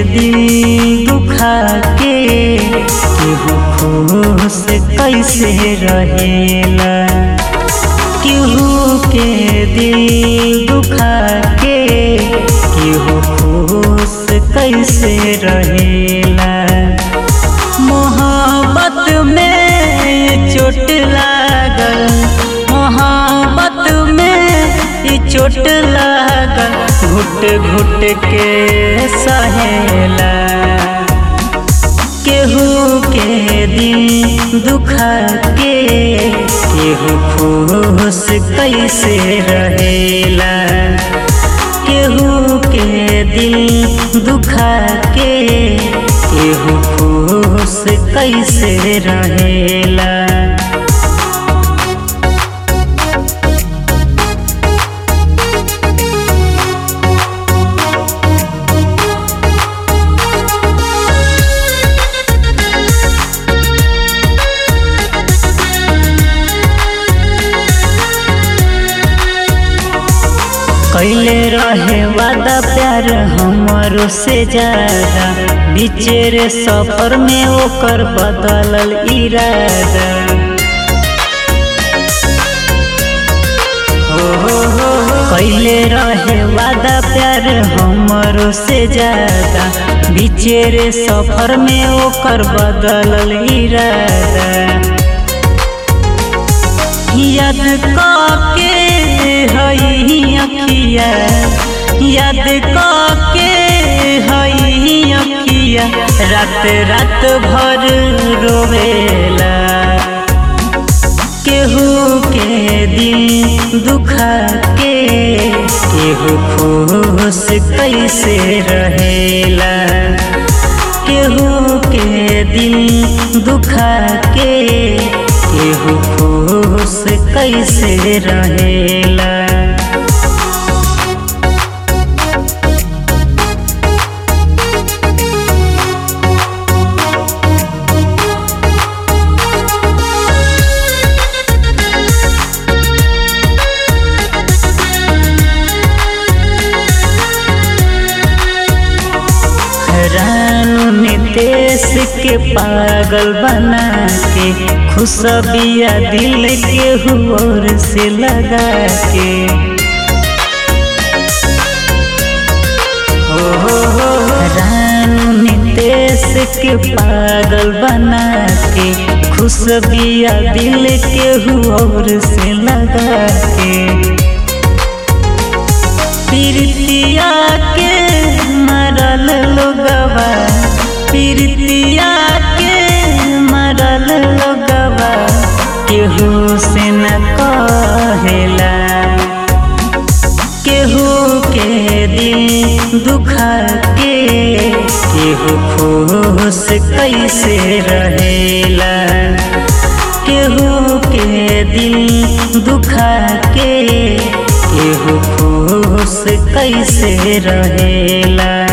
दिल दुखा के केहू खुश कैसे रहेला केहू के दिल दुखा के केहू खुश कैसे रहेला मोहब्बत में चोट लागल मोहब्बत में ई चोट लागल घुट घुट के सहेला केहू के दिल दुखा के केहू खुश कैसे रहेला केहू के दिल दुखा के केहू खुश कैसे रहेला कैले रहे वादा प्यार हमरो से ज्यादा बिचेर सफर में ओकर बदलल इरादा हो हो हो कैले रहे वादा प्यार हमरो से ज्यादा बिचेर सफर में ओकर बदलल इरादा याद काके हई अखिया याद काके हई अखिया रात रात भर रोवेला केहू के दिल दुखा के केहू खुश कैसे रहेला केहू के दिल दुखा के केहू खुश कैसे रहेला रानू नितेश के पागल बना के खुशबिया दिल के हुर से लगा के हो हो हो रानू नितेश के पागल बना के खुशबिया दिल के हुर से लगा के पीरतिया के मरल लोगवा पीरतिया के मरल लोगवा केहू से न कहेला केहू के दिल दुखा के केहू खुश कैसे रहेला केहू के दिल दुखा के केहू खुश कैसे रहेला